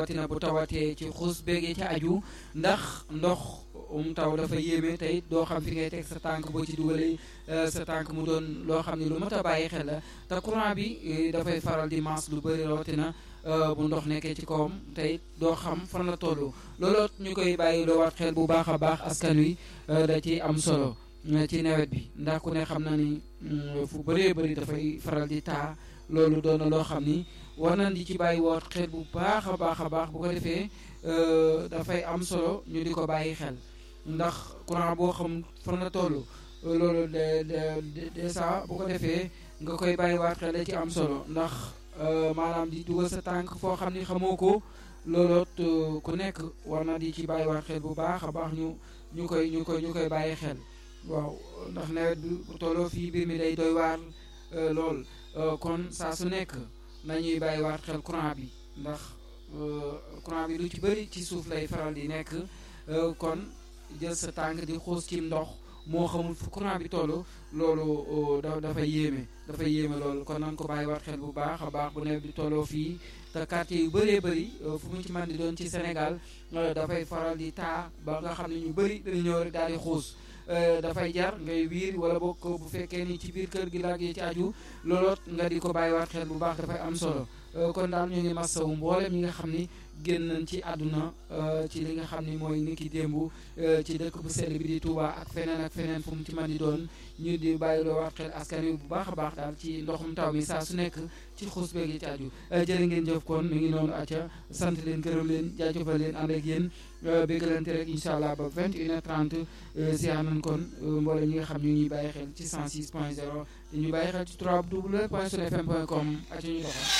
rawatina bu tawatee ci xuus beegee ci aju ndax ndox um taw dafa yéeme tey doo xam fi ngay teg sa tànk boo ci dugalee sa tànk mu doon loo xam ne lu mat a bàyyi xel la te courant bi dafay faral di maas lu bëri rawatina bu ndox nekkee ci kawam tey doo xam fan la toll looloo ñu koy bàyyi loo waat xel bu baax a baax askan wi da ci am solo ci nawet bi ndax ku ne xam na ni fu bëree bëri dafay faral di taa loolu doon na loo xam ni war nañ di ci bàyyi woot xel bu baax a baax a baax bu ko defee dafay am solo ñu di ko bàyyi xel ndax courant boo xam fan la toll loolu de de dèjà bu ko defee nga koy bàyyiwaat xel da ci am solo ndax maanaam di dugal sa tànk foo xam ni xamoo ko looloot ku nekk war na di ci bàyyiwaat xel bu baax a baax ñu ñu koy ñu koy ñu koy bàyyi xel waaw ndax nawet bi bu tolloo fii mbir mi day doy waar lool kon saa su nekk nañuy bàyyiwaat xel courant bi ndax courant bi lu ci bëri ci suuf lay faral di nekk kon jël sa tànk di xuus ci ndox moo xamul fu courant bi toll loolu da dafay yéeme dafay yéeme loolu kon nan ko bàyyiwaat xel bu baax a baax bu nawet bi tolloo fii te quartier yu bëree bëri fu mu ci mën di doon ci Sénégal dafay faral di taa ba nga xam ne ñu bëri dañu ñëw rek daal di xuus dafay jar ngay wiir wala bokk bu fekkee ni ci biir kër gi laag yi ci aju looloot nga di ko bàyyiwaat xel bu baax dafay am solo kon daal ñu ngi masawu mboolem ñi nga xam ni génn nañ ci àdduna ci li nga xam ni mooy niki démb ci dëkk bu sell bi di Touba ak feneen ak feneen fu mu ci mën di doon ñu di bàyyi loo waat xel askan wi bu baax a baax daal ci ndoxum taw mi saa su nekk ci xuus beeg yi ci aju jërë ngeen jëf kon mi ngi noonu acca sant leen gërëm leen jaajëfal leen ànd ak yéen béggalante rek incha allah ba 21h30 ziar nañ kon mboolem ñi nga xam ñu ngi bàyyi xel ci 106 point 0 ñu bàyyi xel ci 3w point sunfm point com acca ñu doxal